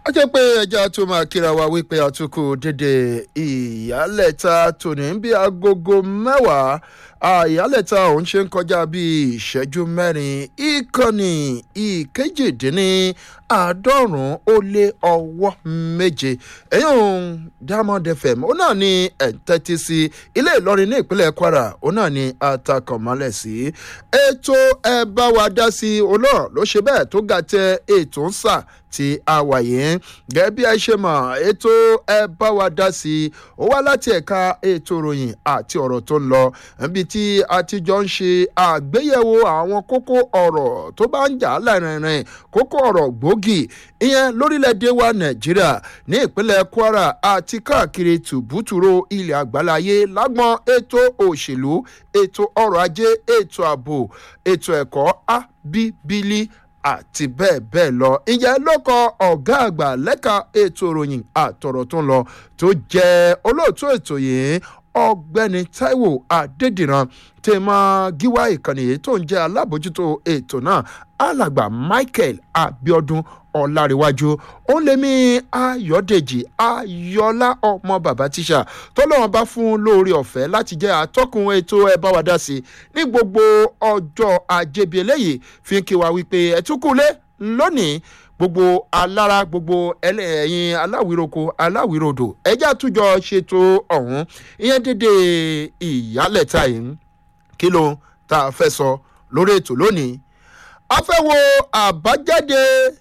a jẹ́ pé ẹja tó máa kíra wa wípé àtúkù dédé ìyálẹ̀ta tòní bí agogo mẹ́wàá ìyálẹ̀ta òun ṣe ń kọjá bíi ìṣẹ́jú mẹ́rin ìkànnì ìkejìdínní àádọ́rùn-ún ó lé ọwọ́ méje ẹ̀yìn diamond fm ó náà ní ẹ̀ńtẹ́tí sí ilé ìlọrin ní ìpínlẹ̀ kwara ó náà ní atakọ̀mọ́lẹ̀ sí ètò ẹ bá wa dá sí olóòrùn ló ṣe bẹ́ẹ̀ tó ga tẹ ètò ń sà tí a wà yìí gẹ́gẹ́ bí ẹ ṣe mọ̀ ètò ẹ bá wa dá sí i ó wá láti ẹ̀ka ètò ìròyìn àti ọ̀rọ̀ tó ń lọ níbi tí a ti jọ ń ṣe àgbéyẹ̀wò àwọn kókó ọ̀rọ̀ tó bá ń jà láìrìnrìn kókó ọ̀rọ̀ gbòógì ìyẹn lórílẹ̀‐èdè wa nàìjíríà ní ìpínlẹ̀ kwara àti káàkiri tùbútùrò ilẹ̀ àgbáláyé lágbọ́n ètò òṣèlú ètò ọrọ̀ ajé ètò ààbò ètò ẹ̀kọ́ ábíbílì àti bẹ́ẹ̀ bẹ́ẹ̀ lọ. ìyẹn ló kọ ọ̀gá àgbà lẹ́ka ètò ìròyìn àtọ̀rọ̀ tó ń lọ tó jẹ́ olóòtú ètò yìí ọ̀gbẹ́ni taiwo adédìran tẹ máa gíwá ìkànnì yìí tó ń jẹ́ alábòjútó ètò náà alàgbà michael abiodun ọ̀làríwájú ó lé mi ayọ̀dèjì ayọ̀lá ọmọ bàbá tíṣà tọ́lọ́wọ́n bá fún lórí ọ̀fẹ́ láti jẹ́ atọ́kùn ètò ẹ bá wa dá sí ní gbogbo ọjọ́ ajébi eléyìí fi kí wa wípé ẹ̀túnkùlé lónìí gbogbo alára gbogbo ẹlẹ́yìn aláwìroko aláwìrodò ẹjẹ́ àtújọ ṣètò ọ̀hún ìyẹn dédé ìyálẹ̀ta yìí kí ló tá a fẹ́ sọ lórí ètò lónìí a fẹ́ wo àbájáde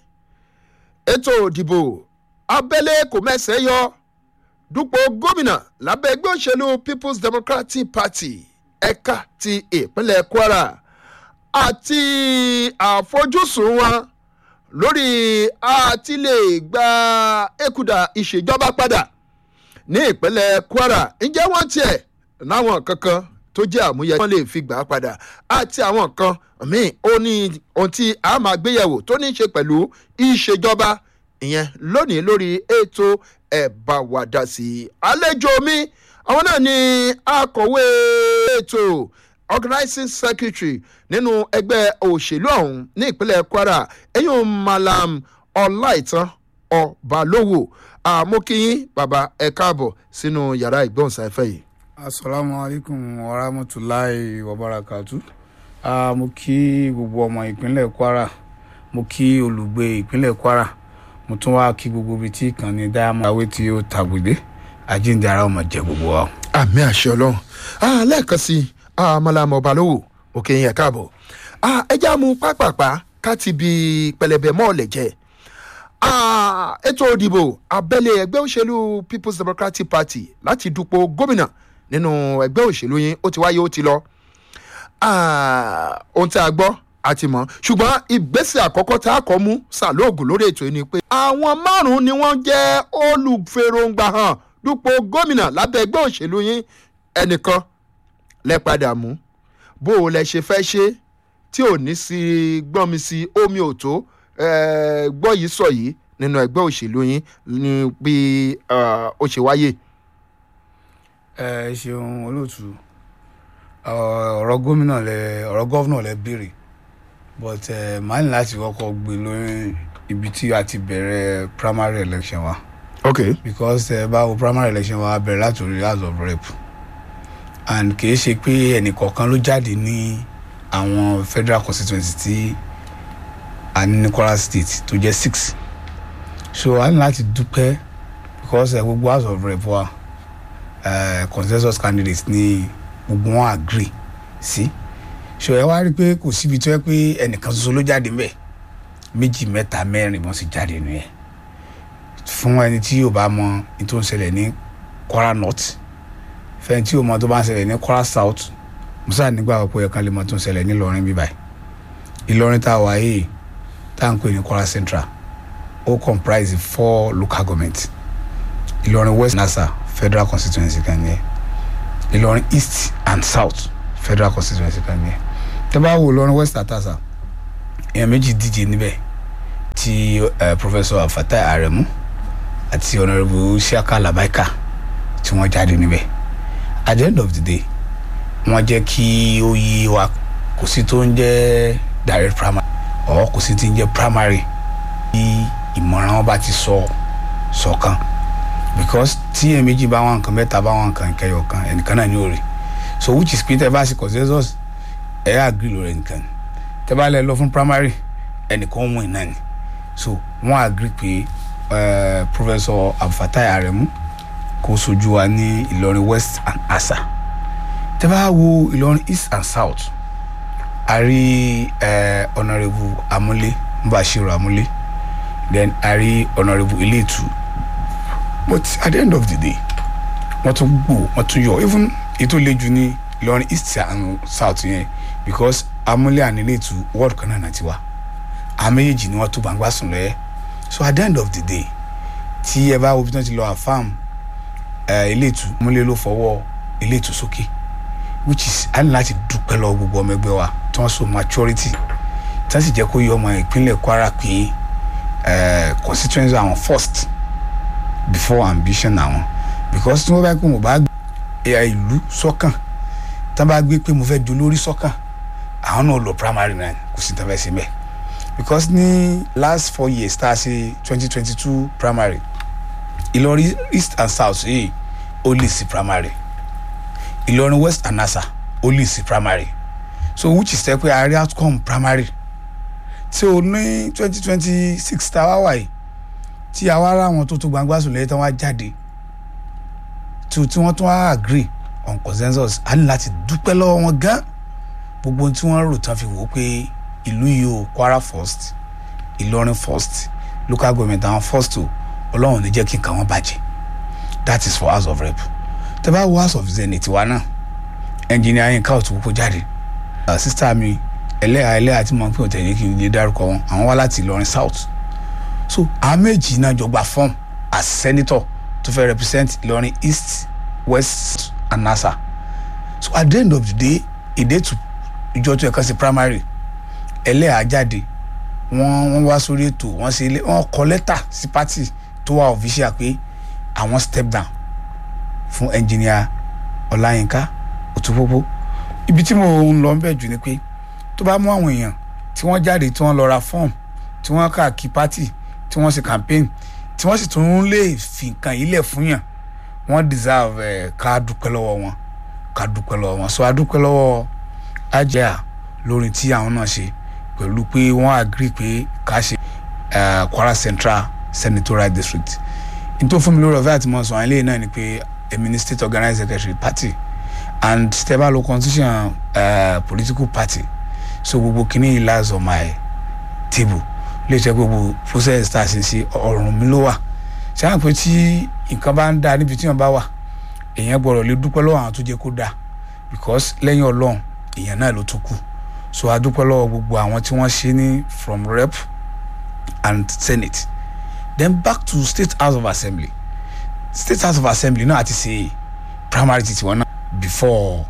ètò òdìbò abẹ́lé kò mẹ́sẹ̀ yọ dúpọ̀ gómìnà lábẹ́ ẹgbẹ́ òṣèlú people's democratic party ẹ̀ka ti ìpínlẹ̀ kwara àti àfojúsùn wọn lórí àti lè gba èkúdà ìṣèjọba padà ní ìpínlẹ̀ kwara ǹjẹ́ wọ́n tiẹ̀ láwọn kankan tó jẹ́ àmúyẹ wọ́n lè fi gbà á padà àti àwọn kan míì ó ní ohun tí a máa gbéyẹ̀wò tó ní í ṣe pẹ̀lú ìṣèjọba ìyẹn lónìí lórí ètò ẹ̀bà wàdà sí i. àlejò mi àwọn náà ni akọ̀wé ètò organizing secretary nínú ẹgbẹ́ òṣèlú ọ̀hún ní ìpínlẹ̀ kwara ẹ̀yìn malam ọláìtàn ọ̀bálówó àmókíyín bàbá ẹ̀ káàbọ̀ sínú yàrá ìgbóhùnsáfẹ́ yìí asalaamualeykum warahmatulahi wabarakatu uh, mo kí gbogbo ọmọ ìpínlẹ̀ kwara mo kí olùgbé ìpínlẹ̀ kwara mo tún wá kí gbogbo ibi tí ìkànnì diamond awé tí ó tàgbèdé àjíǹde ara ọmọ jẹ gbogbo wa. àmì àṣẹ ọlọrun lẹ́ẹ̀kan sí amalamọ balówó òkè yẹn káàbọ̀ ẹjẹ́ àmú pápápá ká ti bi pẹlẹbẹ mọ́ọ̀lẹ̀ jẹ́ ètò òdìbò abẹ́lé ẹgbẹ́ òṣèlú people's democratic party láti dupò gómìnà nínú ẹgbẹ́ òṣèlú yín ó ti wáyé ó ti lọ ohun tí a gbọ́ àti mọ̀ ṣùgbọ́n ìgbésẹ̀ àkọ́kọ́ tá a kọ́ mú sàlóògùn lórí ètò yìí ni pé àwọn márùn-ún ni wọ́n jẹ́ olùfèròǹgbà hàn dupò gómìnà lábẹ́ ẹgbẹ́ òṣèlú yín ẹnìkan lẹ padà mú bó o lẹ ṣe fẹ́ ṣe tí ò ní sí gbọ́n mi sí omi ò tó gbọ́ yìí sọ yìí nínú ẹgbẹ́ òṣèlú yín ní bí ó ṣe wáyé ẹ ṣeun olóòtú ọ̀rọ̀ gómìnà lẹ ọ̀rọ̀ gọ́vnà lẹ béèrè but ẹ máa ní láti kọ́kọ́ gbé lórí ibi tí a ti bẹ̀rẹ̀ primary election wa ok because ẹ bá wo primary election wa bẹ̀rẹ̀ láti orí house of rep and kìí ṣe pé ẹnìkọ̀ọ̀kan ló jáde ní àwọn federal constituency tí a ní ní kwara state tó jẹ́ six so a ní láti dúpẹ́ because ẹ gbogbo house of rep wa. Uh, consensus candidates ní gbogbo wọn agree sí so ẹ wá rí i pé kò síbi tó yẹ pé ẹnìkan ṣoṣo ló jáde mbẹ méjì mẹta mẹrin wọn sì jáde nù yẹn fún ẹni tí yóò bá mọ ní tó ń ṣẹlẹ̀ ní kwara north fẹ́ni tí yóò mọ tó bá ń ṣẹlẹ̀ ní kwara south musa nígbà pé ẹ̀kan lè mọ tó ń ṣẹlẹ̀ ní ìlọrin bíbáyì ìlọrin tá a wà yìí tá à ń pè ní kwara central ó comprise four local government ìlọrin west nasa federal constituency kan ní ẹ ìlọrin east and south federal constituency kan ní ẹ tẹ bá wo ìlọrin west àtàsà èèyàn méjì díje níbẹ̀ ti uh, professor afatai aremu àti honourable siaka labaika tí wọ́n jáde níbẹ̀ at the end of the day wọ́n jẹ́ kí ó yí wa kò sí tó ń jẹ́ direct primary or kò sí tí ń jẹ́ primary ìmọ̀ràn wọn bá ti sọ sọ̀kan because tí ẹ̀ méjì bá wọn nǹkan mẹ́ta bá wọn nǹkan kẹyọ kan ẹnìkan náà ní òrè so which is pé tẹ bá ṣe consensus ẹ agree lórí ẹnìkan tẹ bá lẹ lọ fún primary ẹnìkan win náà ni so wọn agree pé uh, professor abdulfatai aremu kó sojú wa ní ìlọrin west and asa tẹ bá wo ìlọrin east and south a rí uh, honourable amúlé mbashiru amúlé then a rí honourable iléetu but at the end of the day wọ́n tún gbò wọ́n tún yọ even ètò ìlẹ́jù ní ìlọrin east and south yẹn because amúlé and iléetu ward kan náà náà ti wá àwọn méjèèjì ni wọ́n tó gbangba sùn lọ́yẹ́ so at the end of the day tí ẹ bá wo bí wọ́n ti lọ àfam iléetu amúlé ló fọwọ́ iléetu sókè which is a ní láti dúpẹ́ lọ gbogbo ọmọ ẹgbẹ́ wa tí wọ́n so maturity tí wọ́n sì jẹ́ kó yọ ọmọ ìpínlẹ̀ kwara pé constituency àwọn first before ambition àwọn because tí wọ́n bá pè wọ́n bá gbé ìlú sọ́kàn tí wọ́n bá gbé pé mo fẹ́ di olórí sọ́kàn àwọn náà lọ primary nine kò sí tí wọ́n fẹ́ ṣe mẹ́ẹ̀ because ní last four years tá a ṣe twenty twenty two primary ìlọrin east and south yìí ó lè sí primary ìlọrin west and nasa ó lè sí primary so which is tẹ́ pé a rí outcome primary tí o ní twenty twenty six tá a wá wà yìí tí a wá rà wọn tó tó gbangba sùn lẹ́yìn tí wọ́n á jáde tí wọ́n tún wá agree on consensus a ní láti dúpẹ́ lọ́wọ́ wọn gan gbogbo tí wọ́n rò tán fi wò ó pé ìlú yìí o kwara first ìlọrin first local government àwọn first o ọlọ́run ní jẹ́ kí nǹkan wọn bàjẹ́ that is for house of rep tẹ bá wo house of zenith wa náà engineer yín káwọ́ tó kókó jáde sista mi ẹlẹ́yà ẹlẹ́yà tí mo ń pè ọ́ tẹ̀lé kí n lè dárúkọ wọn àwọn wá láti ìlọrin south so àwọn méjì náà jọ gba form as senator to fẹ́ represent ìlọrin east west and nasa so at the end of the day èdè tó ìjọ tó ẹ̀ka sí primary ẹlẹ́yà jáde wọ́n wọ́n wá sórí ètò wọ́n ṣe ilé wọ́n kọ lẹ́tà sí party tó wà official pé àwọn step down fún engineer ọláyínká òtúpópó ibi tí mo ń lọ bẹ̀ jù ni pé tó bá mú àwọn èèyàn tí wọ́n jáde tí wọ́n lọ ra form tí wọ́n káàkiri party tí wọ́n ṣe campaign tí wọ́n sì tún lè fi nǹkan yìí lẹ̀ fún yàn wọ́n deserve ẹ̀ ká dúpẹ́ lọ́wọ́ wọn ká dúpẹ́ lọ́wọ́ wọn so a dúpẹ́ lọ́wọ́ ajá lórí tí àwọn náà ṣe pẹ̀lú pé wọ́n agree pé ká ṣe kwara central senatorial district n tó fún mi lórí ọ̀fẹ́ àti mọ̀ sọ àwọn eléyìí náà ni pé èmi ni state organizing secretary party and steba lo constitution uh, political party so gbogbo kìíní yìí lies on my table lè ṣe gbogbo process tá a ṣe ṣe ọ̀rùn mi ló wà ṣé àwọn pé tí nǹkan bá ń da níbi tí wọ́n bá wà èèyàn gbọ́dọ̀ lè dúpẹ́ lọ́wọ́ àwọn tó jẹ́ kó dáa because lẹ́yìn ọlọ́run èèyàn náà ló tún kù so a dúpẹ́ lọ́wọ́ gbogbo àwọn tí wọ́n ṣe ní from rep and senate then back to state house of assembly state house of assembly náà àti ṣe primary ti tiwọn náà before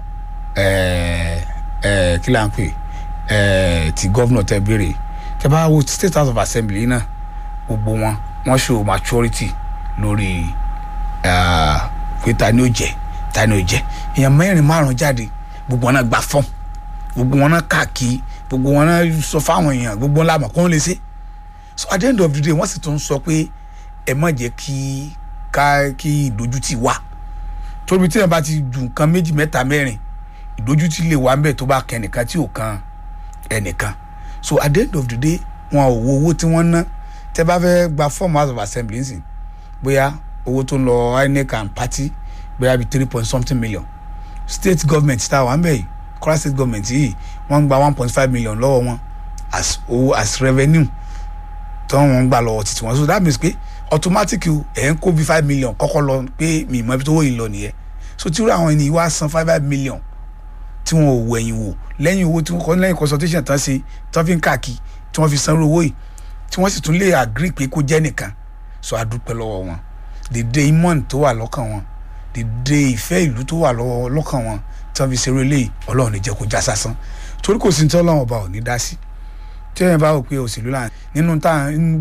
kí là ń pè ti governor tẹ béèrè tẹ bá wo state house of assembly náà gbogbo wọn wọn show maturity lórí pé ta ni ó jẹ ta ni ó jẹ èèyàn mẹ́rin márùn jáde gbogbo wọn náà gba fọ́ọ̀mù gbogbo wọn náà káàkiri gbogbo wọn náà sọ fáwọn èèyàn gbogbo wọn làmọ̀ kó ń lè ṣe so at the end of the day wọ́n sì tún sọ pé ẹ má jẹ́ kí ká kí ìdójútì wà torí tí wọn bá ti ju nǹkan méjì mẹ́ta mẹ́rin ìdójútì lè wà ńbẹ̀ tó bá kẹ́ ẹnìkan tí ò kan ẹnìkan so at the end of the day wọn ò wo owó tí wọ́n ná tẹ́ bá fẹ́ gba form house of assembly nsìn bóyá owó tó ń lọ inec and party bóyá bíi three point something million state government tá a wà ńbẹ̀ yìí kwara state government yìí wọ́n ń gba one point five million lọ́wọ́ wọn as owó as revenue tí wọ́n ń gbà lọ́wọ́ títí wọn so that means pé automatic ẹ̀ ń kó bí five million kọ́kọ́ lọ pé mi ìmọ̀ ibi tó wọ́ yìí lọ nìyẹn so tí àwọn ènìyàn wá san five five million tí wọn ò wẹ̀yìn wò lẹ́yìn owó tí wọ́n kọ́ lẹ́yìn consultation tán ṣe tí wọ́n fi ń káàkiri tí wọ́n fi sanwó owó yìí tí wọ́n sì tún lè agree pé kó jẹ́ nìkan so a dúpẹ́ lọ́wọ́ wọn dèdè imọ̀n tó wà lọ́kàn wọn dèdè ìfẹ́ ìlú tó wà lọ́kàn wọn tí wọ́n fi ṣeré eléyìí ọlọ́run ní jẹ́ kó já sásán torí kò sí ní tí ọlọ́run ọba ò ní dá sí tí ẹ̀yìn bá wò pé òṣèlú là nínú tá